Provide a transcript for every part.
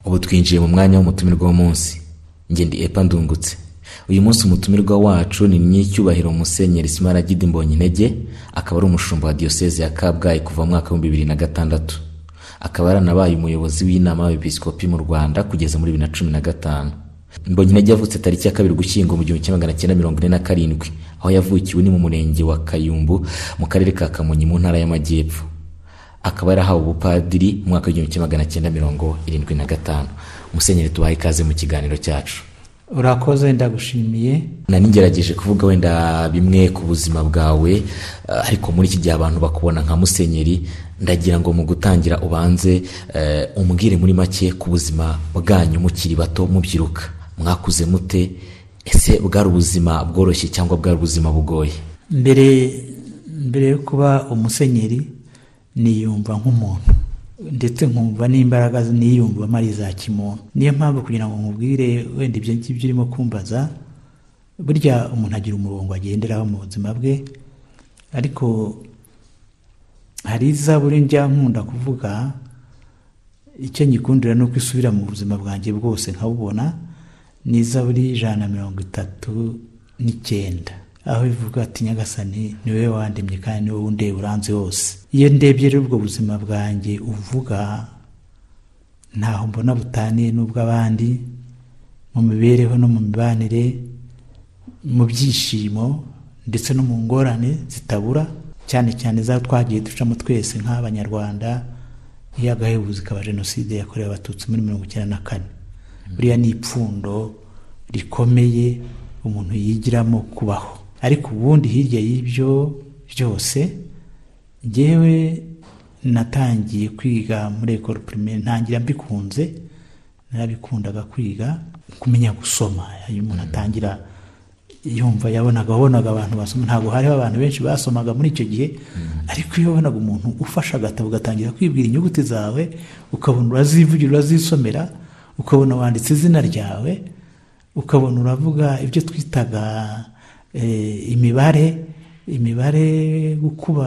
ubu twinjiye mu mwanya w'umutumirwa w'umunsi njye ndi epa ndungutse uyu munsi umutumirwa wacu ni nyicyubahiro musenyeri simaragidi mbonyintege akaba ari umushumba wa diyoseze ya kabgayi kuva mu mwaka w'ibihumbi bibiri na gatandatu akaba yaranabaye umuyobozi w'inama y'abepiskopi mu rwanda kugeza muri bibiri na cumi na gatanu mbonyintege yavutse tariki ya kabiri gushyingo mu gihumbi kimwe magana cyenda mirongo ine na karindwi aho yavukiwe ni mu murenge wa kayumbu mu karere ka kamonyi mu ntara y'amajyepfo akaba yarahawe ubupadiri mu mwaka w'igihumbi kimwe magana cyenda mirongo irindwi na gatanu musenyeri tubahe ikaze mu kiganiro cyacu urakoze ndagushimiye nari ngerageje kuvuga wenda bimwe ku buzima bwawe eh, ariko muri iki gihe abantu bakubona nka musenyeri ndagira ngo mu gutangira ubanze eh, umbwire muri make ku buzima bwanyu mukiri bato mubyiruka mwakuze mute ese bwari ubuzima bworoshye cyangwa bwari ubuzima bugoye mbere mbere yo kuba umusenyeri niyumva nk'umuntu ndetse nkumva n'imbaraga niyumvamo ari iza kimuntu niyo mpamvu kugira ngo nkubwire wenda ibyo ngibyo urimo kumbaza burya umuntu agira umurongo agenderaho mu buzima bwe ariko hari izaburi njya nkunda kuvuga icyo nyikundira ni uko isubira mu buzima bwanjye bwose nkabubona ni izaburi ijana na mirongo itatu n'icyenda aho bivuga ati nyagasani ni wowe wandemye kandi ni wowe undeba uranze hose iyo ndebye rero ubwo buzima bwanjye uvuga ntaho mbona butaniye n'ubw'abandi mu mibereho no mu mibanire mu byishimo ndetse no mu ngorane zitabura cyane cyane za twagiye ducamo twese nk'abanyarwanda iyo agahebuzo ikaba jenoside yakorewe abatutsi muri mirongo icyenda na kane buriya ni ipfundo rikomeye umuntu yigiramo kubaho ariko ubundi hirya y'ibyo byose ngewe natangiye kwiga muri ekoro pirimeri ntangira mbikunze narabikundaga kwiga kumenya gusoma iyo umuntu atangira yumva yabonaga wabonaga abantu basoma ntabwo hariho abantu benshi basomaga muri icyo gihe ariko iyo wabonaga umuntu ufashe agatabo ugatangira kwibwira inyuguti zawe ukabona urazivugira urazisomera ukabona wanditse izina ryawe ukabona uravuga ibyo twitaga eh, imibare imibare gukuba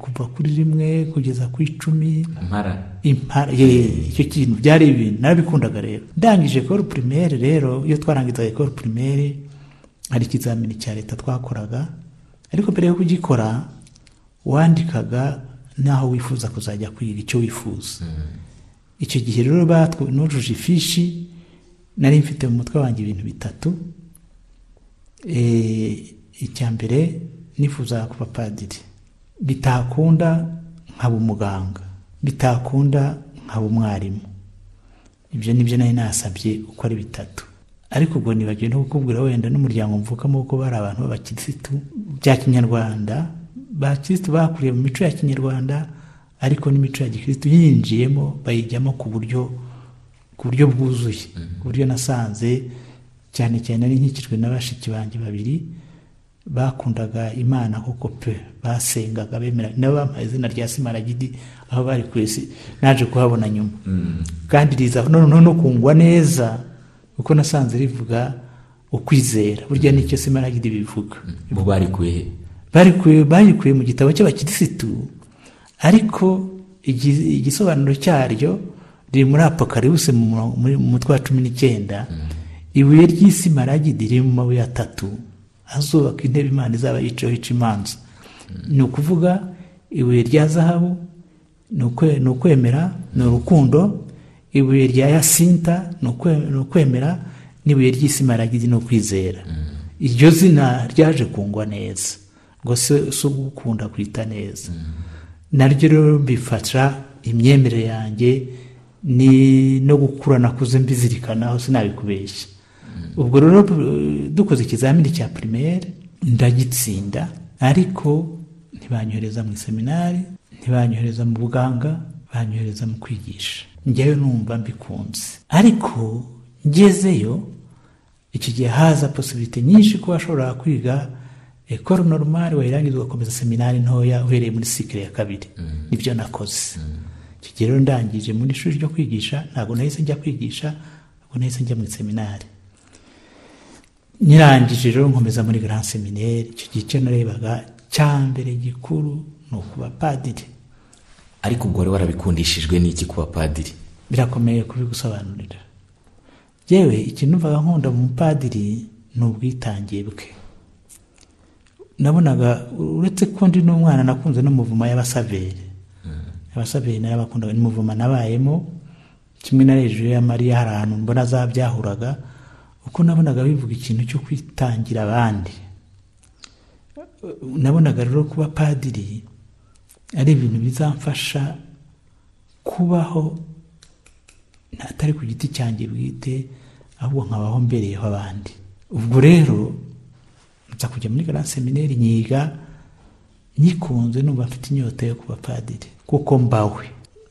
kuva kuri rimwe kugeza ku icumi mpara impara ye icyo kintu byari ibintu narabikundaga rero ndangije ekoro pirimeri rero iyo twarangizaga ekoro pirimeri hari ikizamini cya leta twakoraga ariko mbere yo kugikora wandikaga n'aho wifuza kuzajya kwiga icyo wifuza icyo gihe rero batwe nujuje ifishi nari mfite mu mutwe wanjye ibintu bitatu Eh, icya mbere nifuzaga kuba padiri bitakunda nkaba umuganga bitakunda nkaba umwarimu ibyo nibyo nari nasabye uko ari bitatu ariko ubwo nibagiwe no kukubwira wenda n'umuryango mvukamo kuko bari abantu b'abakirisitu bya kinyarwanda bakirisitu bakuriye mu mico ya kinyarwanda ariko n'imico ya gikirisitu yinjiyemo bayijyamo ku buryo ku buryo bwuzuye ku buryo nasanze cyane cyane ari nkikijwe na bashiki banjye babiri bakundaga imana koko pe basengaga bemera nabo bampaye izina rya simaragidi aho bari ku isi naje kuhabona nyuma kandi riza noneho no kungwa neza kuko nasanze rivuga ukwizera burya nicyo simaragidi bivuga bo barikuye he barikuye bayikuye mu gitabo cy'abakirisitu ariko igi- igisobanuro cyaryo riri muri apokaribuse mu mu- muri- mu mutwe wa cumi n'icyenda ibuye ry'isimaragidi riri mu mabuye atatu azubaka intebe imana izaba yicayeho ica imanza ni ukuvuga ibuye rya zahabu ni ukwe- ni ukwemera ni urukundo ibuye rya yasinta ni ukwe- ni ukwemera n'ibuye ry'isimaragidi ni ukwizera iryo zina ryaje kungwa neza ngo se si ugukunda kwita neza naryo rero mbifasha imyemerere yanjye ni no gukura nakuze mbizirikana aho sinabikubeshya ubwo rero eh, dukoze ikizamini cya pirimeri ndagitsinda ariko ntibanyohereza mu iseminari ntibanyohereza mu buganga banyohereza mu kwigisha njyewe numva mbikunze ariko ngezeyo iki gihe haza posibiti nyinshi kuba washobora kwiga ekoro normal wayirangiza ugakomeza seminari ntoya uhereye muri sikire ya kabiri nibyo nakoze iki gihe rero ndangije muri ishuri ryo kwigisha ntabwo nahise njya kwigisha ntabwo nahise njya muri seminari nyirangije rero nkomeza muri grand seminari icyo gihe icyo narebaga cya mbere gikuru ni ukuba padiri ariko ubwo wari warabikundishijwe n'iki kuba padiri birakomeye kubigusobanurira yewe ikintu mvaga nkunda mu mupadiri ni ubwitange bwe nabonaga uretse ko ndi n'umwana nakunze n'umuvuma y'abasaveri abasaveri narabakundaga n'umuvuma nabayemo kimwe na hejuru ya mariya hari ahantu mbona zabyahuraga uko nabonaga bivuga ikintu cyo kwitangira abandi nabonaga rero kuba padiri ari ibintu bizamfasha kubaho atari ku giti cyanjye bwite ahubwo nkabaho mbereyeho abandi ubwo rero nza kujya muri gara semineri nyiga nyikunze numva mfite inyota yo kuba padiri kuko mbawe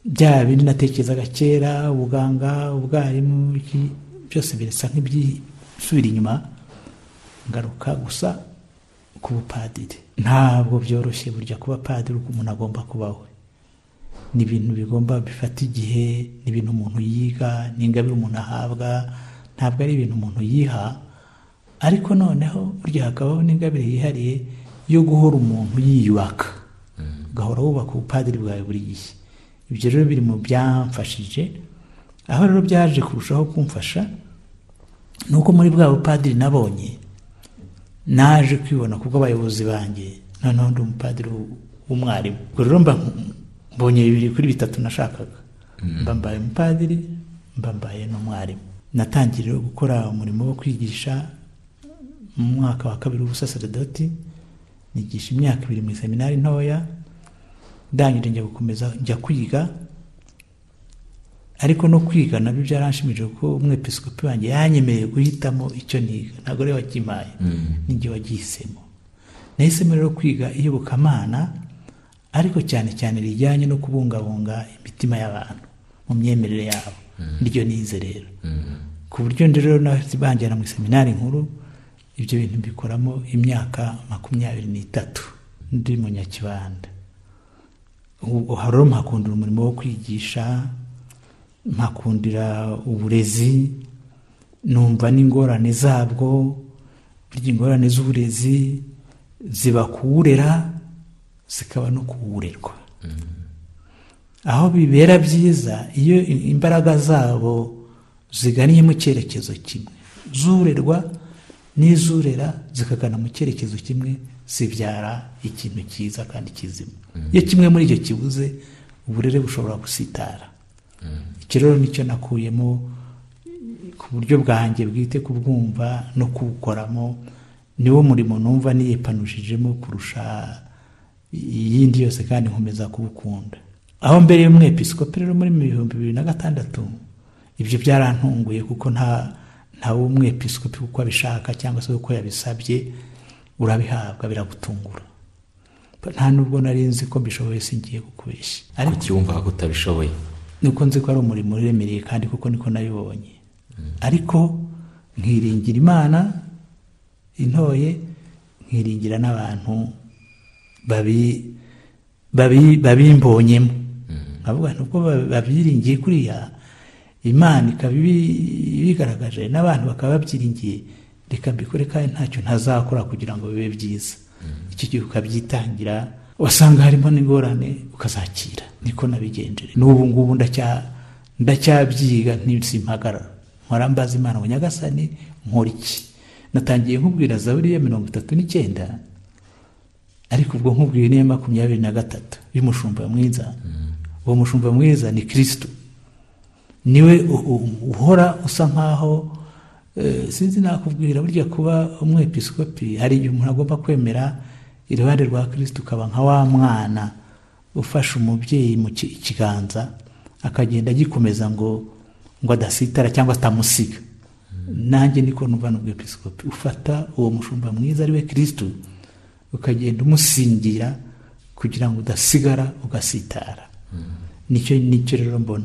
bya bindi natekerezaga kera ubuganga ubwarimu byose birasa nk'ibyisubira inyuma ngaruka gusa ku bupadiri ntabwo byoroshye burya kuba padiri uko umuntu agomba kubaho ni ibintu bigomba bifata igihe ni ibintu umuntu yiga ni ingabire umuntu ahabwa ntabwo ari ibintu umuntu yiha ariko noneho burya hakabaho n'ingabire yihariye yo guhora umuntu yiyubaka ugahora wubaka ubupadiri bwawe buri gihe ibyo rero biri mu byamfashije aho rero byaje kurushaho kumfasha ni uko muri bwa bupadiri nabonye naje kwibona ku bw'abayobozi banjye noneho ndi umupadiri w'umwarimu ubwo rero mba mbonye bibiri kuri bitatu nashakaga mba mbaye umupadiri mba mbaye n'umwarimu natangiye gukora umurimo wo kwigisha mu mwaka wa kabiri w'ubusaserdoti nigisha imyaka ibiri mu iseminari ntoya ndangije njya gukomeza njya kwiga ariko no kwiga nabyo byaranshimije kuko umwepisikopi wanjye yanyemereye guhitamo icyo niga ntabwo rero wakimaye n'igihe wagihisemo nahisemo rero kwiga iyobokamana ariko cyane cyane rijyanye no kubungabunga imitima y'abantu mu myemerere yabo niryo nize rero ku buryo rero banjyana mu iseminari nkuru ibyo bintu mbikoramo imyaka makumyabiri n'itatu ndi munyakibanda uharo mpakundira umurimo wo kwigisha mpakundira uburezi numva n'ingorane zabwo burya ingorane z'uburezi ziba kuwurera zikaba no kuwurerwa aho bibera byiza iyo imbaraga zabo ziganiye mu cyerekezo kimwe zurerwa n'izurera zikagana mu cyerekezo kimwe zibyara ikintu cyiza kandi kizima iyo kimwe muri icyo kibuze uburere bushobora gusitara iki rero nicyo nakuyemo ku buryo bwanjye bwite kubwumva no kuwukoramo niwo murimo numva niyepanujijemo kurusha iyindi yose kandi nkomeza kubukunda aho mbere y'umwepisikopi rero muri bihumbi bibiri na gatandatu ibyo byarantunguye kuko nta nta w'umwepisikopi uko abishaka cyangwa se uko yabisabye urabihabwa biragutungura nta n'ubwo nari nzi ko mbishoboye singiye kukubeshya ariko wumvaga ko utabishoboye nuko nzi ko ari umurimo uremereye kandi kuko niko nabibonye ariko nkiringira imana intoye nkiringira n'abantu babimbonyemo nkavuga ni uko babyiringiye kuriya imana ikaba ibigaragaje n'abantu bakaba babyiringiye reka mbikore kandi ntacyo ntazakora kugira ngo bibe byiza iki gihe ukabyitangira wasanga harimo n'ingorane ukazakira niko nabigenjere n'ubu ngubu ndacyabyiga ntisimpagarara nkora mbaza imana ngo nyagasani nkora iki natangiye nkubwira zaburiya mirongo itatu n'icyenda ariko ubwo nkubwiye niyo makumyabiri na gatatu y'umushumba mwiza uwo mushumba mwiza ni kirisitu niwe uhora usa nkaho sinzi nakubwira burya kuba umwepisikopi hari igihe umuntu agomba kwemera iruhande rwa kirisitu ukaba nka wa mwana ufashe umubyeyi mu kiganza akagenda agikomeza ngo ngo adasitara cyangwa atamusiga nanjye niko numva ni umwepisikopi ufata uwo mushumba mwiza ariwe kirisitu ukagenda umusingira kugira ngo udasigara ugasitara nicyo nicyo rero mbona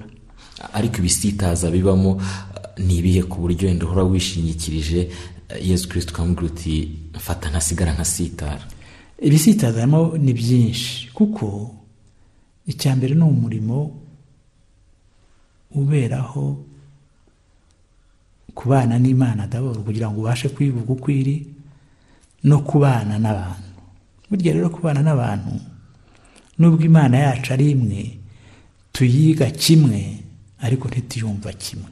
ariko ibisitaza bibamo ni ibihe ku buryo wenda uhora wishingikirije yesu kirisiti ukamubwira uti mfata ntasigara nkasitara ibisitaza harimo ni byinshi kuko icya mbere ni umurimo uberaho kubana n'imana daboro kugira ngo ubashe kwibuka uko iri no kubana n'abantu burya rero kubana n'abantu nubwo imana yacu ari imwe tuyiga kimwe ariko ntituyumva kimwe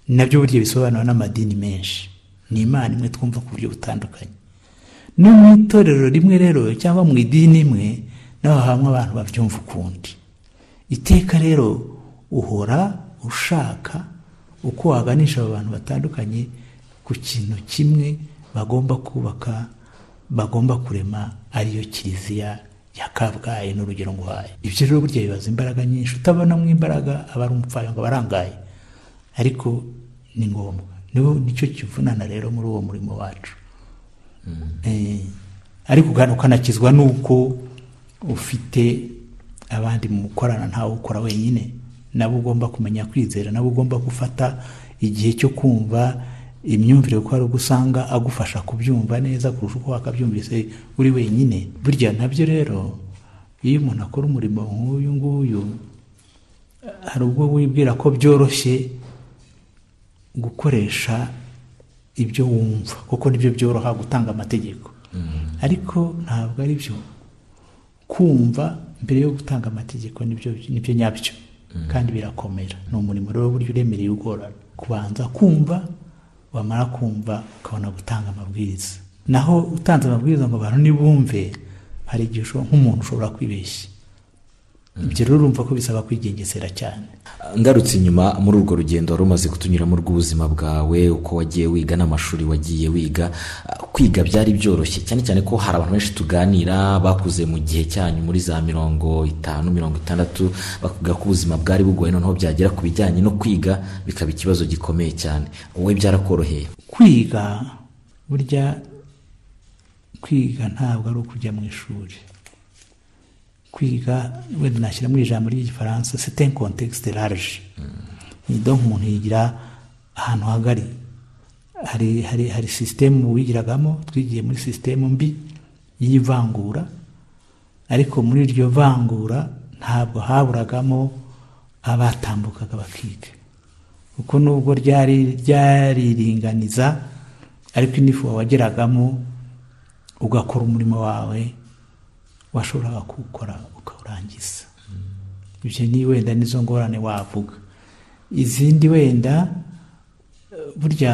nabyo buryo bisobanura n'amadini menshi ni imana imwe twumva ku buryo butandukanye no mu itorero rimwe rero cyangwa mu idini imwe naho hamwe abantu babyumva ukundi iteka rero uhora ushaka uko waganisha abo bantu batandukanye ku kintu kimwe bagomba kubaka bagomba kurema ariyo kiliziya ya kabgayi n'urugero nguhaye ibyo rero burya bibaza imbaraga nyinshi utabonamo imbaraga aba ari umupfayongo aba arangaye ariko ni ngombwa niwo nicyo kivunana rero muri uwo murimo wacu ariko ukanakizwa n'uko ufite abandi mu gukorana ntawe ukora wenyine nabo ugomba kumenya kwizera nabo ugomba gufata igihe cyo kumva imyumvire kuko hari ubwo usanga agufasha kubyumva neza kurusha uko wakabyumvise uri wenyine burya nabyo rero iyo umuntu akora umurimo nk'uyu nguyu hari ubwo wibwira ko byoroshye gukoresha ibyo wumva kuko nibyo byoroha gutanga amategeko ariko ntabwo ari byo kumva mbere yo gutanga amategeko nibyo nyabyo kandi birakomera ni umurimo rero w'uburyo uremereye ugorana kubanza kumva wamara kumva ukabona gutanga amabwiriza naho utanze amabwiriza ngo abantu ntibumve hari igihe nk'umuntu ushobora kwibeshya ibyo rero urumva ko bisaba kwigengesera cyane ngarutse inyuma muri urwo rugendo wari umaze kutunyuramo rw'ubuzima bwawe uko wagiye wiga n'amashuri wagiye wiga kwiga byari byoroshye cyane cyane ko hari abantu benshi tuganira bakuze mu gihe cyanyu muri za mirongo itanu mirongo itandatu bakuvuga ko ubuzima bwari bugoye noneho byagera ku bijyanye no kwiga bikaba ikibazo gikomeye cyane wowe byarakoroheye kwiga burya kwiga ntabwo ari ukujya mu ishuri kwiga wenda nashyiramo ijambo ry'igifaransa sete kontekisite raje nido umuntu yigira ahantu hagari hari hari hari sisitemu wigiragamo twigiye muri sisitemu mbi y'ivangura ariko muri iryo vangura ntabwo haburagamo abatambukaga bakiga kuko nubwo ryari ryariringaniza ariko inifu wageragamo ugakora umurimo wawe washoboraga kuwukora ukawurangiza ibyo ni wenda nizo ngorane wavuga izindi wenda burya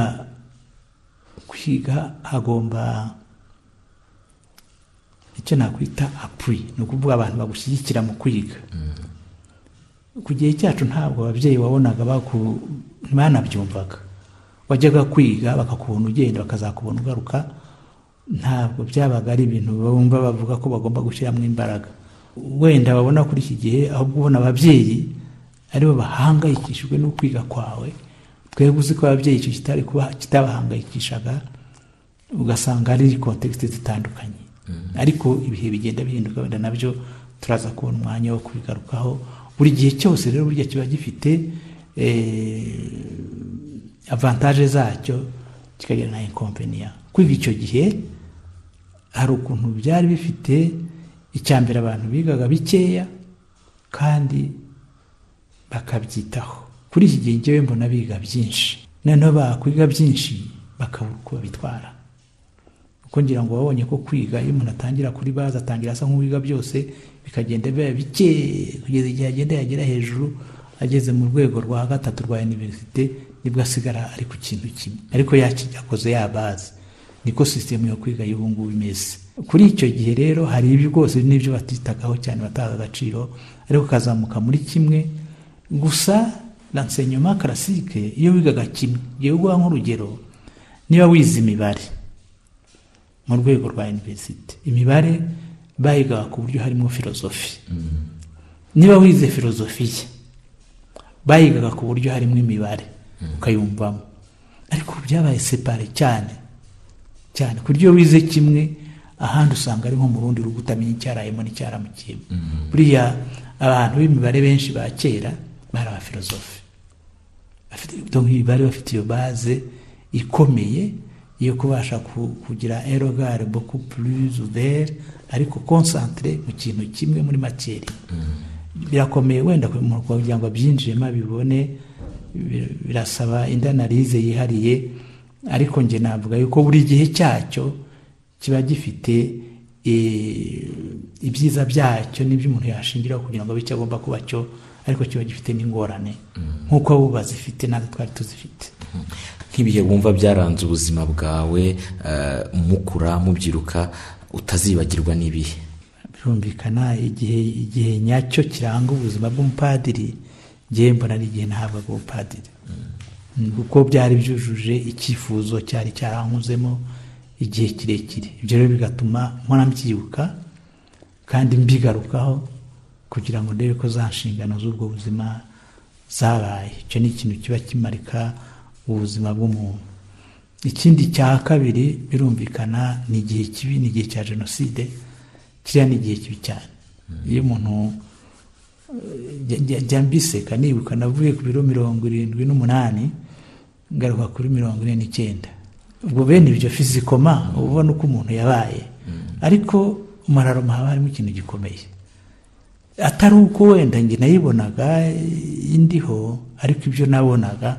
kwiga hagomba icyo nakwita apuri ni ukuvuga abantu bagushyigikira mu kwiga ku gihe cyacu ntabwo ababyeyi wabonaga banabyumvaga wajyaga kwiga bakakubona ugenda bakazakubona ugaruka ntabwo byabaga ari ibintu bumva bavuga ko bagomba gushyiramo imbaraga wenda babona kuri iki gihe ahubwo ubona ababyeyi aribo bahangayikishijwe no kwiga kwawe twebwe uzi ko ababyeyi icyo kitari kuba kitabahangayikishaga ugasanga ari kontekisite zitandukanye ariko ibihe bigenda bihinduka wenda nabyo turaza kubona umwanya wo kubigarukaho buri gihe cyose rero burya kiba gifite avantaje zacyo kikagira na inkomveniya kwiga icyo gihe hari ukuntu byari bifite icya mbere abantu bigaga bikeya kandi bakabyitaho kuri iki gihe ngewe mbona biga byinshi noneho bakwiga byinshi bakabura uko babitwara kuko ngira ngo babonye ko kwiga iyo umuntu atangira kuri baza atangira asa nk'uwiga byose bikagenda biba bike kugeza igihe agenda yagera hejuru ageze mu rwego rwa gatatu rwa iniverisite nibwo asigara ari ku kintu kimwe ariko yakoze yabazi niko sisitemu yo kwiga y'ubu ngubu imeze kuri icyo gihe rero hari ibi rwose n'ibyo batitagaho cyane bataha agaciro ariko ukazamuka muri kimwe gusa lansenyoma karasike iyo wigaga kimwe igihe uguha nk'urugero niba wize imibare mu rwego rwa iniverisite imibare bayigaga ku buryo harimo filozofi niba wize filozofiya bayigaga ku buryo harimo imibare ukayumvamo ariko byabaye separe cyane cyane ku buryo wize kimwe ahandi usanga ari nko mu rundi rugo utamenya icyarayemo n'icyaramukiyemo buriya abantu b'imibare benshi ba kera bari abafilozofi imibare bafite iyo baze ikomeye yo kubasha kugira erogare boku puruzubere ariko konsantire mu kintu kimwe muri makeri birakomeye wenda kugira ngo abyinjiremo abibone birasaba indi analize yihariye ariko njye navuga yuko buri gihe cyacyo kiba gifite ibyiza byacyo n'ibyo umuntu yashingiraho kugira ngo bityo agomba kuba cyo ariko kiba gifite n'ingorane nk'uko bo bazifite natwe twari tuzifite nk'ibihe wumva byaranze ubuzima bwawe eh, mukura mubyiruka utazibagirwa n'ibihe birumvikana igihe igihe nyacyo kiranga ubuzima bw'umupadiri ngewe mbona ari igihe nahabwaga ubupadiri kuko byari byujuje icyifuzo cyari cyarankozemo igihe kirekire ibyo rero bigatuma mpora mbyibuka kandi mbigarukaho kugira ngo ndebe ko za nshingano z'ubwo buzima zabaye icyo ni ikintu kiba kimarika ubuzima bw'umuntu ikindi cya kabiri birumvikana ni igihe kibi ni igihe cya jenoside kiriya ni igihe kibi cyane iyo umuntu njya- njya- njya mbiseka nibuka navuye ku biro mirongo irindwi n'umunani ngaruka kuri mirongo ine n'icyenda ubwo bene ibyo fizikoma uba ubona uko umuntu yabaye ariko mararoma haba harimo ikintu gikomeye atari uko wenda njye nayibonaga indiho ariko ibyo nabonaga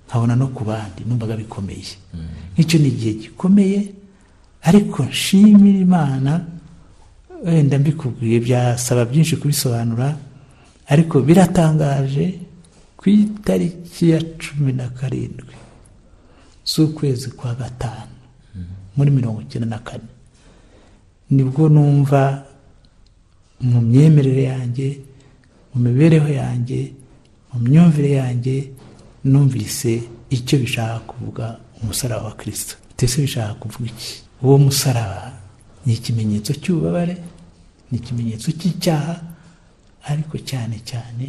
nkabona no ku bandi numvaga bikomeye nk'icyo ni igihe gikomeye ariko nshimira imana wenda mbikubwiye byasaba byinshi kubisobanura ariko biratangaje ku itariki ya cumi na karindwi z'ukwezi kwa gatanu muri mirongo icyenda na kane nibwo numva mu myemerere yanjye mu mibereho yanjye mu myumvire yanjye numvise icyo bishaka kuvuga umusaraba wa kirisito ndetse bishaka kuvuga iki uwo musaraba ni ikimenyetso cy'ububabare ni ikimenyetso cy'icyaha ariko cyane cyane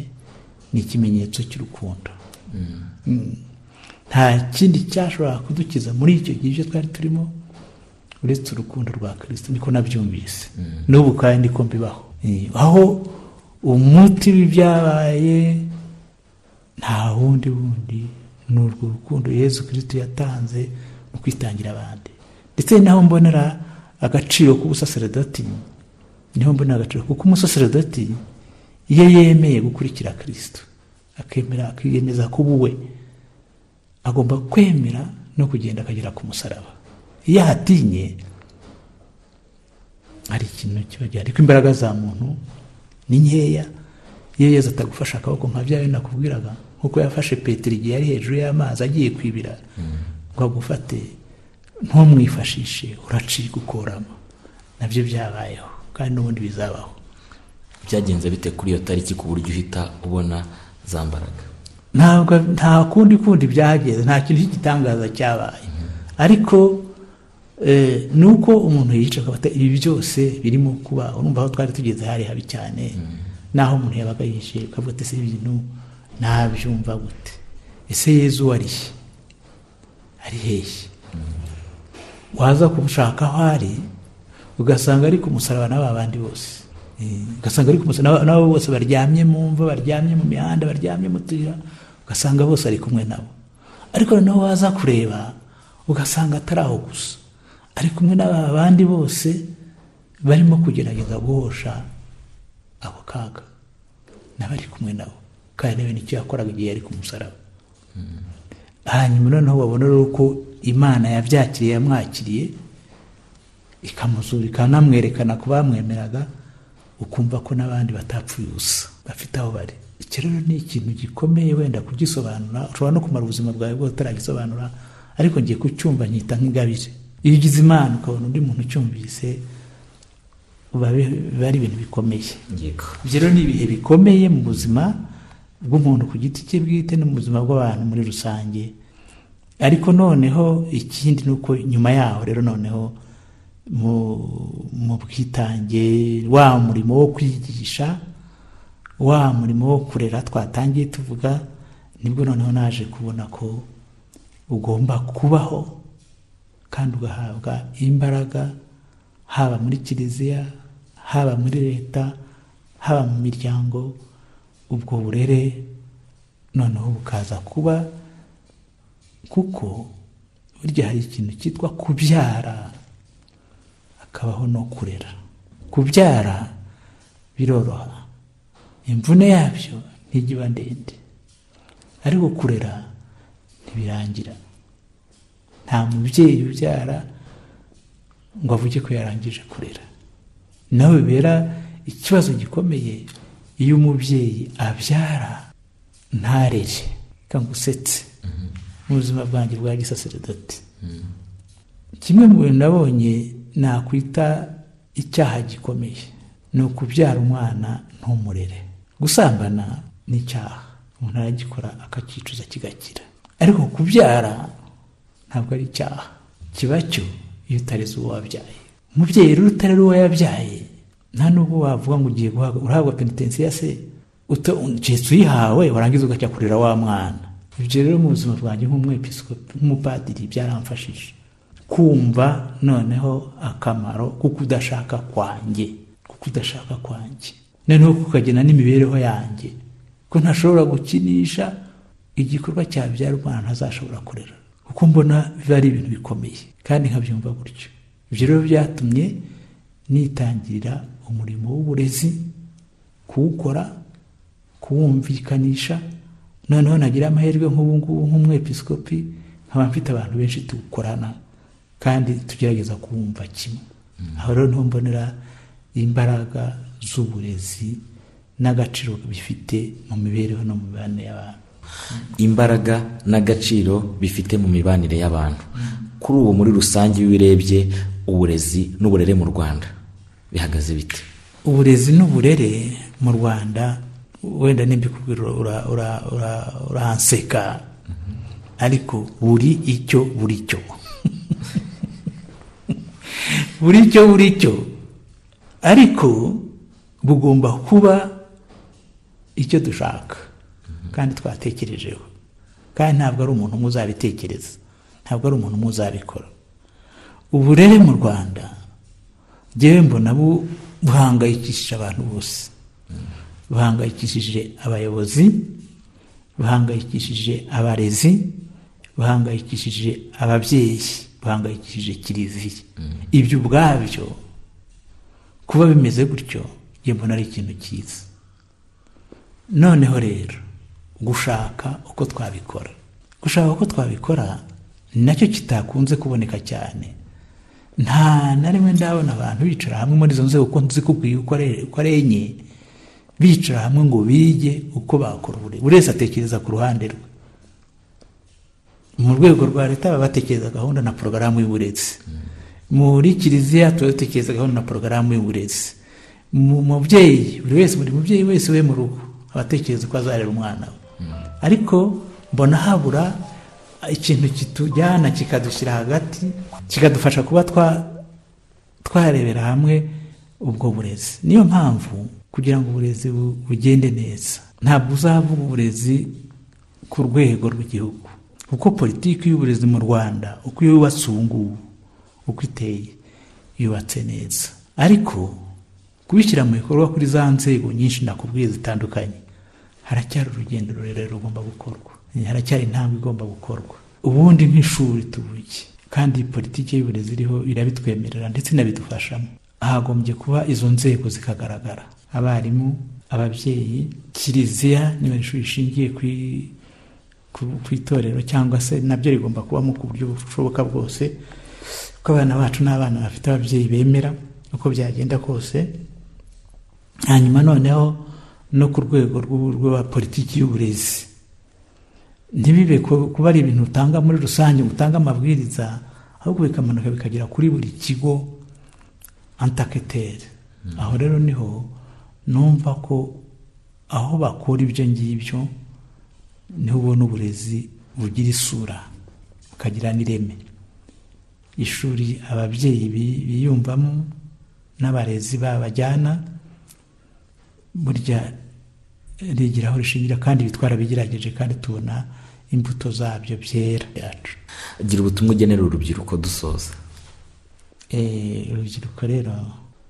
ni ikimenyetso cy'urukundo Mm. nta kindi cyashobora kudukiza muri icyo gihe ibyo twari turimo uretse urukundo rwa kirisito niko nabyumvise n'ubu kandi niko mbibaho Eh, aho umuti w'ibyabaye nta wundi wundi ni urwo rukundo yezu kirisito yatanze mu kwitangira abandi ndetse ni naho mbonera agaciro k'ubusaseredoti niho mbonera agaciro kuko umusaseredoti iyo yemeye gukurikira kirisito akemera akiyemeza kuba uwe agomba kwemera no kugenda akagera ku musaraba iyo ahatinye hari ikintu kiba gihari ariko imbaraga za muntu ni nkeya iyo yezu atagufashe akaboko nka bya bindi nakubwiraga nkuko yafashe petero igihe yari hejuru y'amazi agiye kwibira ngo agufate ntumwifashishe uracika ukorama nabyo byabayeho kandi n'ubundi bizabaho byagenze bite kuri iyo tariki ku buryo uhita ubona za mbaraga ntabwo nta kundi kundi byageze nta kintu cy'igitangaza cyabaye ariko eh, ni uko umuntu yica akabata ibi byose birimo kuba urumva aho twari tugeze hari habi cyane naho umuntu yabaga yihishe ukavuga ati ese ibi bintu nabyumva gute ese yezu warihe ari hehe waza kumushaka aho ari ugasanga ari ku musaraba n'aba bandi bose Eh, ugasanga ari ku musaraba n'aba- n'abo bose baryamye mu mva baryamye mu mihanda baryamye mu tuyira ugasanga bose ari kumwe nabo ariko noneho waza kureba ugasanga atari aho gusa ari kumwe n'aba bandi bose barimo kugerageza guhosha ako kaga n'abari kumwe nabo kandi nawe nicyo yakoraga igihe yari ku musaraba hanyuma noneho babona rero ko imana yabyakiriye yamwakiriye ikamuzura ikanamwerekana ku bamwemeraga ukumva ko n'abandi batapfuye ubusa bafite aho bari icyo rero ni ikintu gikomeye wenda kugisobanura ushobora no kumara ubuzima bwawe bwose utaragisobanura ariko ngiye kucyumva nkita nk'ingabire iyo ugize imana ukabona undi muntu ucyumvise biba bi- biba ari ibintu bikomeye yego ibyo rero ni ibihe bikomeye mu buzima bw'umuntu ku giti cye bwite no mu buzima bw'abantu muri rusange ariko noneho ikindi ni uko nyuma yaho rero noneho mu mu bwitange wa murimo wo kwigisha wa murimo wo kurera twatangiye tuvuga nibwo noneho naje kubona ko ugomba kubaho kandi ugahabwa imbaraga haba muri kiliziya haba muri leta haba mu miryango ubwo burere noneho bukaza kuba kuko burya hari ikintu cyitwa kubyara hakabaho no kurera kubyara biroroha imvune yabyo ntigiba ndende ariko kurera ntibirangira nta mubyeyi ubyara ngo avuge ko yarangije kurera nawe bibera ikibazo gikomeye iyo umubyeyi abyara ntarere cyangwa usetse mu buzima bwanjye bwa gisaseredoti kimwe mu bintu nabonye nakwita icyaha gikomeye ni ukubyara umwana ntumurere gusambana ni icyaha umuntu aragikora akakicuza kigakira ariko kubyara ntabwo ari icyaha kiba cyo iyo utareze uwo wabyaye umubyeyi rero utarera uwo yabyaye nta n'ubwo wavuga ngo ugiye guhabwa urahabwa penitensiya se ugihetsi uyihawe warangiza ugacya kurera wa mwana ibyo rero mu buzima bwanjye nk'umwepisikopi nk'umupadiri byaramfashije kumva noneho akamaro ko kudashaka kwanjye ko kudashaka kwanjye noneho kukagena n'imibereho yanjye ko ntashobora gukinisha igikorwa cyabyara umwana ntazashobora kurera kuko mbona biba ari ibintu bikomeye kandi nkabyumva gutyo ibyo rero byatumye nitangirira umurimo w'uburezi kuwukora kuwumvikanisha noneho nagira amahirwe nk'ubu ngubu nk'umwepisikopi nkaba mfite abantu benshi tuwukorana kandi tugerageza kuwumva kimwe aho rero niho mbonera imbaraga z'uburezi n'agaciro bifite mu mibereho no mu mibanire y'abantu imbaraga n'agaciro bifite mu mibanire y'abantu kuri ubu muri rusange iyo urebye uburezi n'uburere mu rwanda bihagaze bite uburezi n'uburere mu rwanda wenda n'imbikubwira urahanseka ariko buri icyo buri cyo buri cyo buri cyo ariko bugomba kuba icyo dushaka kandi twatekerejeho kandi ntabwo ari umuntu umwe uzabitekereza ntabwo ari umuntu umwe uzabikora uburere mu rwanda ngewe mbona buhangayikishije abantu bose buhangayikishije abayobozi buhangayikishije abarezi buhangayikishije ababyeyi buhangayikishije kiliziya ibyo ubwabyo kuba bimeze gutyo njye mbona ari ikintu cyiza noneho rero gushaka uko twabikora gushaka uko twabikora ni nacyo kitakunze kuboneka cyane nta na rimwe ndabona abantu bicara hamwe muri izo nzego uko nzikubwiye uko ari enye bicara hamwe ngo bige uko bakora uburezi buri wese atekereza ku ruhande rwe mu rwego rwa leta baba batekereza gahunda na porogaramu y'uburezi muri kiliziya tuba dutekereza gahunda na porogaramu y'uburezi mu mubyeyi buri wese buri mubyeyi wese we mu rugo aba atekereza uko azarera umwana we ariko mbona habura ikintu kitujyana kikadushyira hagati kikadufasha kuba twarebera hamwe ubwo burezi niyo mpamvu kugira ngo uburezi bugende neza ntabwo uzavuga uburezi ku rwego rw'igihugu kuko politiki y'uburezi mu rwanda uko iyo yubatse ubu ngubu uko iteye yubatse neza ariko kubishyira mu bikorwa kuri za nzego nyinshi nakubwiye zitandukanye haracyari urugendo rurerure rugomba gukorwa haracyari intambwe igomba gukorwa ubundi nk'ishuri tubuke kandi politiki y'uburezi iriho irabitwemerera ndetse inabidufashamo hagombye kuba izo nzego zikagaragara abarimu ababyeyi kiliziya niba ishuri rishingiye kuri ku itorero cyangwa se nabyo rigomba kubamo ku buryo bushoboka bwose kuko abana bacu ni abana bafite ababyeyi bemera uko byagenda kose hanyuma noneho no ku rwego rwa politiki y'uburezi ntibibe kuba ari ibintu utanga muri rusange utanga amabwiriza ahubwo bikamanuka bikagera kuri buri kigo antaketeri aho rero niho numva ko aho bakura ibyo ngibyo niho ubona uburezi bugira isura bukagira n'ireme ishuri ababyeyi biyumvamo n'abarezi babajyana burya rigiraho rishingira kandi bitwara bigerageje kandi tubona imbuto zabyo byera yacu gira ubutumwa ugenera urubyiruko dusoza urubyiruko rero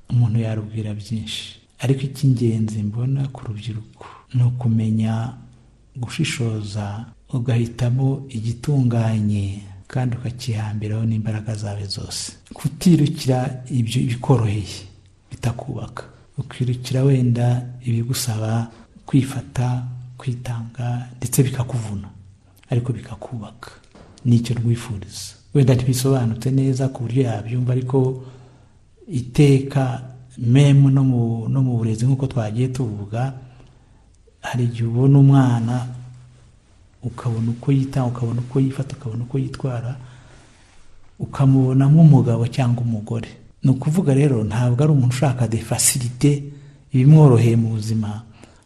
umuntu yarubwira byinshi ariko icy'ingenzi mbona ku rubyiruko ni ukumenya gushishoza ugahitamo igitunganye kandi ukakihambiraho n'imbaraga zawe zose kutirukira ibyo bikoroheye bitakubaka ukirukira wenda ibigusaba kwifata kwitanga ndetse bikakuvuna ariko bikakubaka nicyo rwifuriza wenda ntibisobanutse neza ku buryo yabyumva ariko iteka memu no mu burezi nk'uko twagiye tuvuga hari igihe ubona umwana ukabona uko yitanga ukabona uko yifata ukabona uko yitwara ukamubona nk'umugabo cyangwa umugore ni ukuvuga rero ntabwo ari umuntu ushaka de fasirite ibimworoheye mu buzima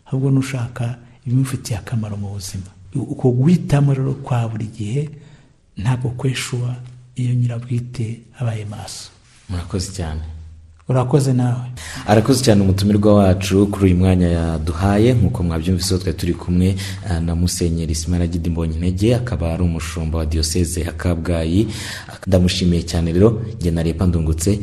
ahubwo n'ushaka ibimufitiye akamaro mu buzima uko guhitamo rero kwa buri gihe ntabwo kweshuwa iyo nyirabwite abaye maso murakoze cyane urakoze nawe arakoze cyane umutumirwa wacu kuri uyu mwanya yaduhaye nk'uko mwabyumvise twari turi kumwe na musenyeri simaragide mbonyintege akaba ari umushumba wa diyoseze ya kabgayi ndamushimiye cyane rero njye na ndungutse